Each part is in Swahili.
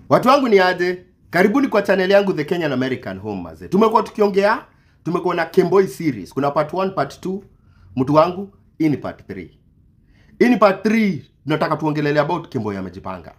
Watu wangu ni aje? Karibuni kwa channel yangu The Kenyan American Home maze. Tumekuwa tukiongea, tumekuwa na Kemboi series. Kuna part 1, part 2. Mtu wangu, hii ni part 3. Hii ni part 3 tunataka tuongelele about Kemboi amejipanga.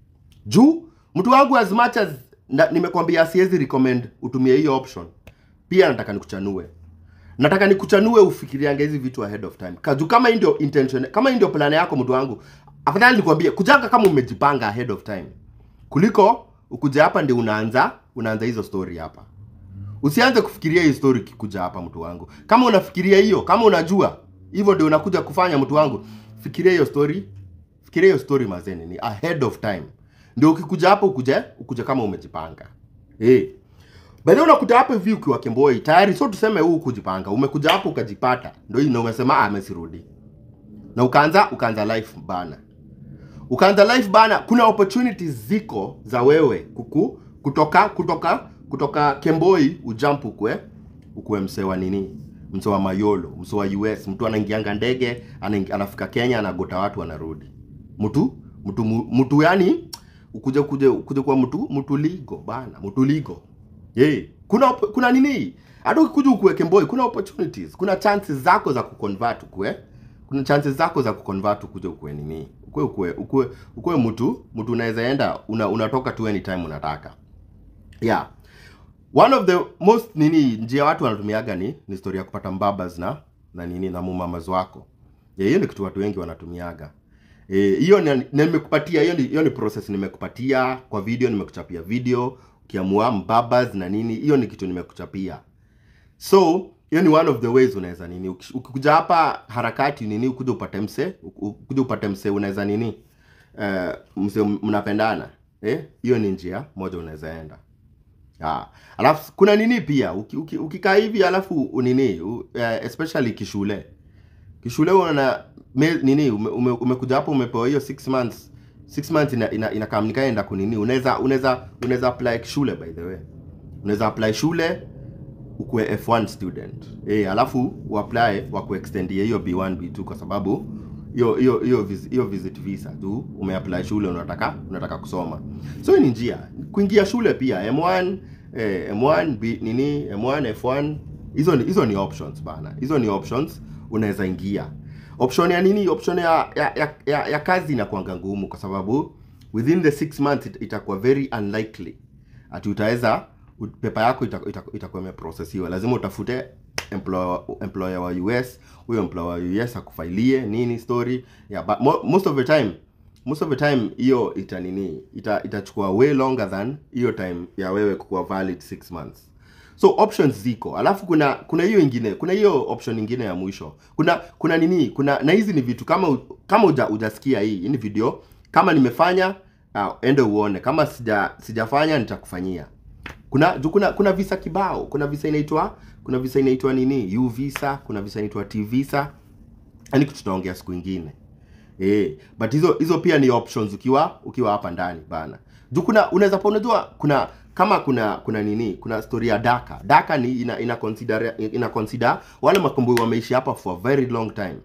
Juu mtu wangu as much as na, nimekwambia siwezi recommend utumie hiyo option. Pia nataka nikuchanue. Nataka nikuchanue ufikiriange hizi vitu ahead of time. Kaju kama hii ndio intention, kama hii ndio plan yako mtu wangu, afadhali nikwambie kujanga kama umejipanga ahead of time kuliko ukuja hapa ndio unaanza unaanza hizo story hapa. Usianze kufikiria hii story kikuja hapa mtu wangu. Kama unafikiria hiyo, kama unajua hivyo ndio unakuja kufanya mtu wangu, fikiria hiyo story, fikiria hiyo story mazeni ni ahead of time. Ndio ukikuja hapa ukuje ukuje kama umejipanga. Eh. Baada unakuta hapa hivi ukiwa Kemboi tayari, sio tuseme huu kujipanga, umekuja hapo ukajipata, ndio hii na umesema ah, amesirudi na ukaanza ukaanza life bana ukaanza life bana, kuna opportunities ziko za wewe kuku kutoka kutoka kutoka Kemboi ujump ukwe ukwe msee wa nini, msee wa Mayolo, msee wa US, mtu anaingianga ndege anaingi- anafika Kenya anagota watu anarudi, mtu mtu mtu yani ukuje kuje ukuje kwa mtu mtu ligo bana, mtu ligo yeah. Kuna op- kuna nini, hata ukikuja ukue Kemboi kuna opportunities, kuna chances zako za kuconvert ukwe kuna chances zako za kuconvert ukuje ukue nini ukue ukue ukue, ukue mtu mtu unaweza enda una, unatoka tu anytime unataka yeah one of the most nini njia watu wanatumiaga ni ni story ya kupata mbabas na na nini na mumamas wako yeah, hiyo ni kitu watu wengi wanatumiaga Eh, hiyo ni na nimekupatia hiyo ni hiyo ni process nimekupatia kwa video nimekuchapia video ukiamua mbabas na nini hiyo ni kitu nimekuchapia so hiyo ni one of the ways unaweza nini Uki- ukikuja hapa harakati nini ukuja upate mse u- ukuja upate mse unaweza nini uh, mse mnapendana eh hiyo ni njia moja unaweza enda Ah, alafu kuna nini pia uki, uki, ukikaa hivi alafu unini u, uh, especially kishule kishule una me, nini ume, ume, umekuja hapo umepewa hiyo 6 months 6 months ina, ina, ina kama nikaenda kunini unaweza unaweza unaweza apply shule by the way unaweza apply shule ukuwe F1 student eh, alafu uapply wa kuextendia hiyo B1 B2 kwa sababu hiyo hiyo hiyo vis- hiyo visit visa tu umeapply shule unataka unataka kusoma so hii ni njia kuingia shule pia M1 eh, M1 B, nini M1 F1 hizo ni hizo ni options bana hizo ni options unaweza ingia option ya nini option ya ya, ya, ya, ya kazi inakuanga ngumu kwa sababu within the 6 months it, itakuwa very unlikely ati utaweza u- pepa yako ita- ita- itakuwa imeprocessiwa lazima utafute employer, employer wa US huyo employer wa US akufailie nini story yeah, but mo, most of the time most of the time hiyo ita nini ita itachukua way longer than hiyo time ya wewe kukuwa valid 6 months so options ziko alafu kuna kuna hiyo ingine kuna hiyo option ingine ya mwisho kuna kuna nini kuna na hizi ni vitu kama u- kama uja, ujasikia hii hii ni video kama nimefanya uh, ende uone kama sija sijafanya nitakufanyia kuna juu kuna kuna visa kibao kuna visa inaitwa kuna visa inaitwa nini u visa kuna visa inaitwa t visa yani tutaongea siku ingine eh but hizo hizo pia ni options ukiwa ukiwa hapa ndani bana juu kuna unaweza pa unajua kuna kama kuna kuna nini kuna story ya daka daka ni ina ina consider ina consider wale makomboi wameishi hapa for a very long time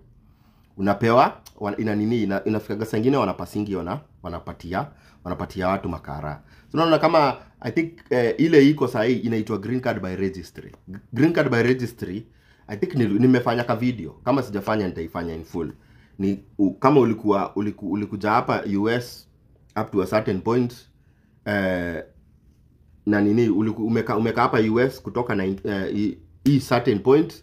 unapewa wana- ina nini ina, inafikaga saa ingine wanapasingi wana wanapatia wanapatia watu makara so unaona kama i think eh, ile iko sahii inaitwa green card by registry green card by registry i think ni, nimefanya ka video kama sijafanya nitaifanya in full ni u, kama ulikuwa uliku, ulikuja hapa us up to a certain point eh, na nini uliku, umeka, umeka hapa us kutoka na eh, hii- hii certain point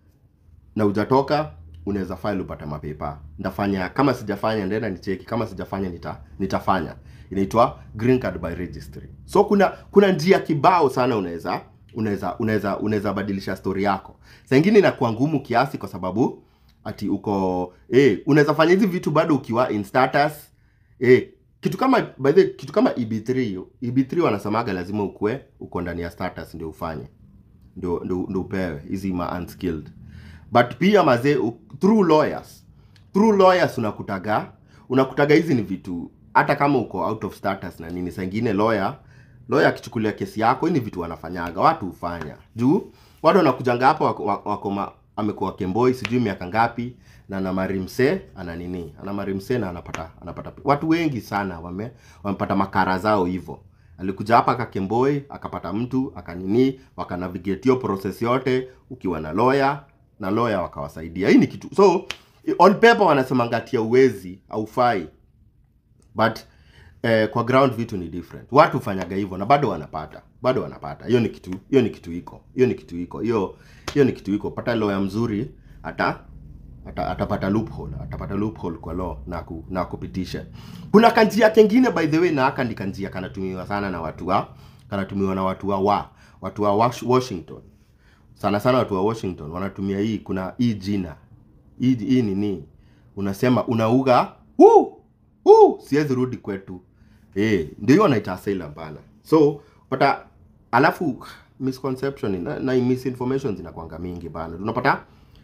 na ujatoka unaweza file upate mapepa ndafanya kama sijafanya ndenda nicheki kama sijafanya nita, nitafanya inaitwa green card by registry so kuna kuna njia kibao sana unaweza unaweza unaweza unaweza badilisha story yako saa ingine inakuwa ngumu kiasi kwa sababu ati uko eh unaweza fanya hizi vitu bado ukiwa in status eh kitu kama by the way, kitu kama EB3 EB3 wanasemaga lazima ukue uko ndani ya status ndio ufanye ndio ndio ndio upewe hizi ma unskilled but pia mazee u- through lawyers through lawyers unakutaga unakutaga hizi ni vitu hata kama uko out of status na nini saa ingine lawyer lawyer akichukulia kesi yako hii ni vitu wanafanyaga watu hufanya juu watu wanakujanga hapa wako, wako, wako ma- amekuwa kemboi sijui miaka ngapi na ana marimse ana nini ana marimse na anapata anapata watu wengi sana wame wamepata makara zao hivyo alikuja hapa akakemboi akapata mtu akanini wakanavigate hiyo process yote ukiwa na lawyer na lawyer wakawasaidia hii ni kitu so on paper wanasema ngatia uwezi aufai but eh, kwa ground vitu ni different watu hufanyaga hivyo na bado wanapata bado wanapata hiyo ni kitu hiyo ni kitu iko hiyo ni kitu iko hiyo hiyo ni kitu iko pata lawyer mzuri ata ata- atapata loophole atapata loophole kwa law na ku, na kupitisha kuna kanjia kengine by the way na haka ni kanjia kanatumiwa sana na watu wa kanatumiwa na watu wa wa watu wa Wash- Washington sana sana watu wa Washington wanatumia hii kuna hii jina hii hii nini unasema unauga huu huu siwezi rudi kwetu eh ndio hiyo wanaita asylum bana so pata alafu misconception na, na misinformation zinakwanga mingi bana tunapata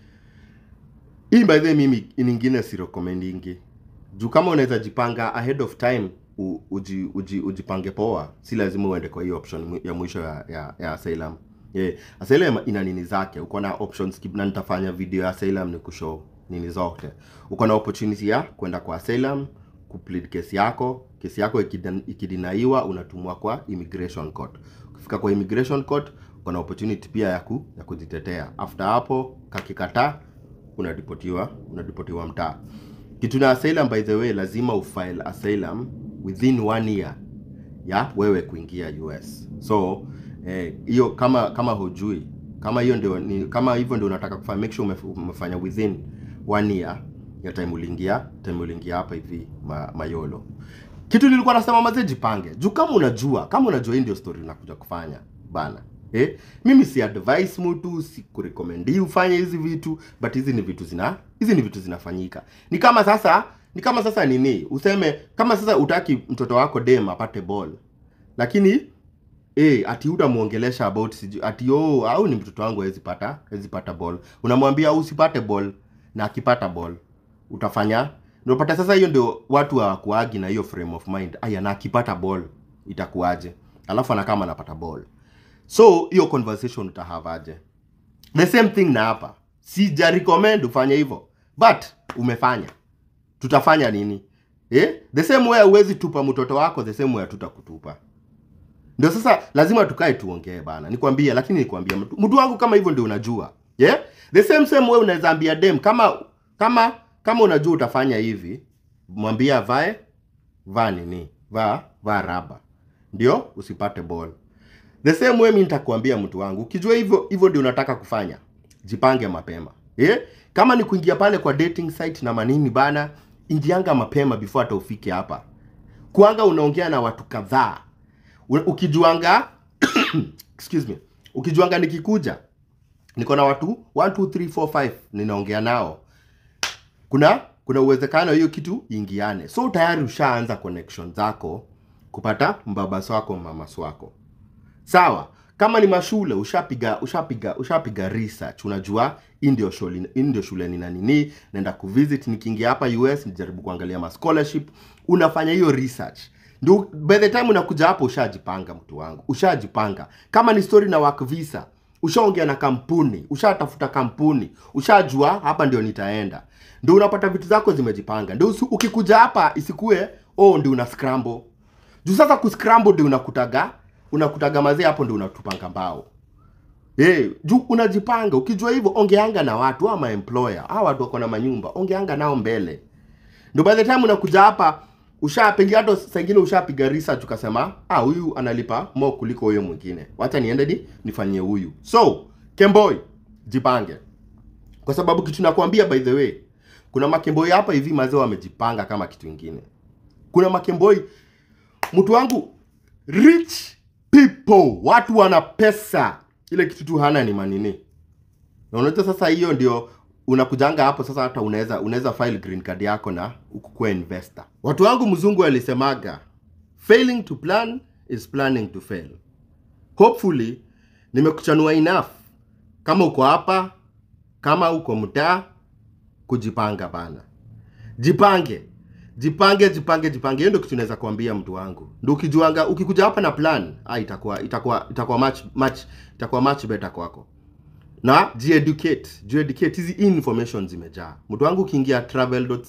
hii by the way mimi nyingine si recommendingi juu kama unaweza jipanga ahead of time u, uji, uji, ujipange poa si lazima uende kwa hiyo option mu- ya mwisho ya, ya, ya asylum yeah. asylum ina nini zake uko na options kib- na nitafanya video ya asylum ni kushow nini zote uko na opportunity ya kwenda kwa asylum kuplead kesi yako kesi yako ikidan- ikidinaiwa unatumwa kwa immigration court ukifika kwa immigration court uko na opportunity pia ya, ku, ya kujitetea after hapo kakikataa unadipotiwa unadipotiwa mtaa kitu na asylum by the way lazima ufile asylum within one year ya wewe kuingia US so eh, hiyo kama kama hujui kama hiyo ndio ni, kama hivyo ndio unataka kufanya make sure umef- umefanya within one year ya time uliingia time uliingia hapa hivi ma, mayolo kitu nilikuwa nasema mazee jipange juu kama unajua kama unajua hii ndio story unakuja kufanya bana eh? mimi si advice mtu si kurekomendi ufanye hizi vitu but hizi ni vitu zina hizi ni vitu zinafanyika ni kama sasa ni kama sasa nini useme kama sasa utaki mtoto wako dem apate ball lakini eh ati utamuongelesha about siju ati oh au ni mtoto wangu hawezi pata hawezi pata ball unamwambia usipate ball na akipata ball utafanya unapata sasa hiyo ndio watu hawakuagi na hiyo frame of mind aya na akipata ball itakuwaje alafu anakama anapata ball so hiyo conversation utahavaje the same thing na hapa sija recommend ufanye hivyo but umefanya tutafanya nini eh? the same way huwezi tupa mtoto wako the same way hatutakutupa ndio sasa lazima tukae tuongee bana nikwambie lakini nikwambia mtu mtu wangu kama hivyo ndio unajua yeah? the same same way unaweza ambia dem kama kama kama unajua utafanya hivi mwambie avae vaa nini vaa vaa raba ndio usipate ball the same way mi nitakuambia mtu wangu ukijua hivyo hivyo ndio unataka kufanya jipange mapema eh? kama ni kuingia pale kwa dating site na manini bana ingianga mapema before hata ufike hapa kuanga unaongea na watu kadhaa U- ukijuanga excuse me ukijuanga nikikuja niko na watu 1 2 3 4 5 ninaongea nao kuna kuna uwezekano hiyo kitu ingiane so tayari ushaanza connection zako kupata mbabas wako mamas wako sawa kama ni mashule ushapiga ushapiga ushapiga research unajua hii ndio shule hii ndio shule nina nini naenda kuvisit nikiingia hapa US nijaribu kuangalia ma scholarship unafanya hiyo research ndio by the time unakuja hapo ushajipanga mtu wangu ushajipanga kama ni story na work visa ushaongea na kampuni ushatafuta kampuni ushajua hapa ndio nitaenda ndio unapata vitu zako zimejipanga ndio usi- ukikuja hapa isikue oh ndio una scramble juu sasa kuscramble ndio unakutaga unakutaga mazee hapo ndio unatupanga mbao Eh, juu unajipanga ukijua hivyo ongeanga na watu ama employer hawa watu wako na manyumba ongeanga nao mbele ndio by the time unakuja hapa ushapiga hata saa ingine ushapiga research ukasema ah huyu analipa mo kuliko huyo mwingine wacha niende ni nifanyie huyu so kemboi jipange kwa sababu kitu nakwambia by the way kuna makemboi hapa hivi mazee wamejipanga kama kitu ingine kuna makemboi mtu wangu rich people watu wana pesa ile kitu tu hana ni manini na unajua sasa hiyo ndio unakujanga hapo sasa hata unaweza unaweza file green card yako na ukukuwa investor watu wangu mzungu alisemaga failing to plan is planning to fail hopefully nimekuchanua enough kama uko hapa kama uko mtaa kujipanga bana jipange jipange jipange jipange hiyo ndio kitu naweza kuambia mtu wangu ndio ukijuanga ukikuja hapa na plan ah, itakuwa itakuwa itakuwa much much itakuwa much better kwako na jieducate jieducate hizi information zimejaa mtu wangu ukiingia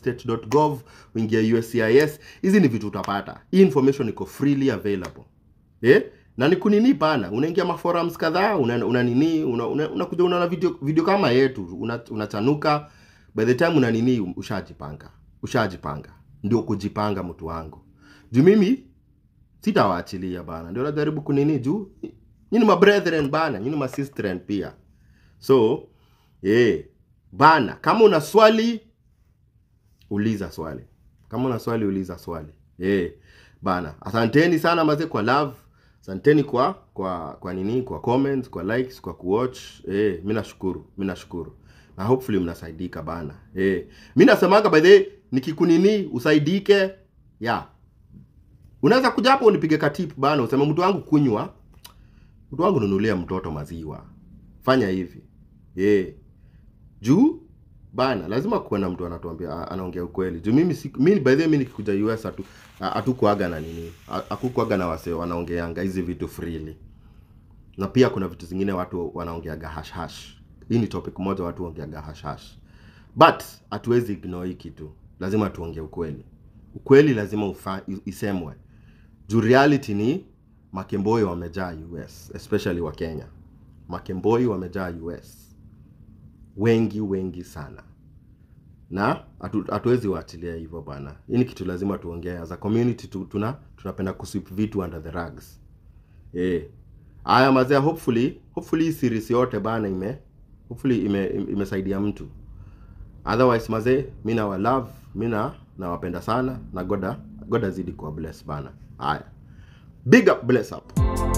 travel.state.gov uingia uscis hizi ni vitu utapata hii information iko freely available eh? na ni kunini bana, unaingia maforums kadhaa una, una nini una, una, unakuja unaona video, video kama yetu una- unachanuka by the time una nini ushajipanga ushajipanga ndio kujipanga mtu wangu juu mimi sitawaachilia bana ndio najaribu kunini juu nyini ma brethren bana nyini ma sistren pia so eh bana kama una swali uliza swali kama una swali uliza swali eh bana asanteni sana mazee kwa love asanteni kwa kwa kwa nini kwa comments kwa likes kwa kuwatch eh mimi nashukuru mimi nashukuru na hopefully mnasaidika bana eh mimi nasemaga by the way nikikunini usaidike yeah unaweza kuja hapo unipige katip bana useme mtu wangu kunywa mtu wangu nunulia mtoto maziwa fanya hivi eh juu bana lazima kuwe na mtu anatuambia a- anaongea ukweli juu mimi si, mimi by the way mimi nikikuja US hatu a- hatukuaga na nini Ha- hakukuaga na wase wanaongeanga hizi vitu freely na pia kuna vitu zingine watu wanaongeaga hash hash hii ni topic moja watu waongeaga hash hash but hatuwezi ignore hii kitu lazima tuongee ukweli ukweli lazima ufa, isemwe juu reality ni makemboi wamejaa US especially wa Kenya makemboi wamejaa US wengi wengi sana na hatu- hatuwezi waachilia hivyo bana hii ni kitu lazima tuongee as a community tu, tuna tunapenda kusweep vitu under the rugs eh haya mazee hopefully hopefully hii series yote bana ime hopefully ime, ime- imesaidia mtu otherwise mazee mi nawa love mi na nawapenda sana na goda goda zidi kuwa bless bana haya big up bless up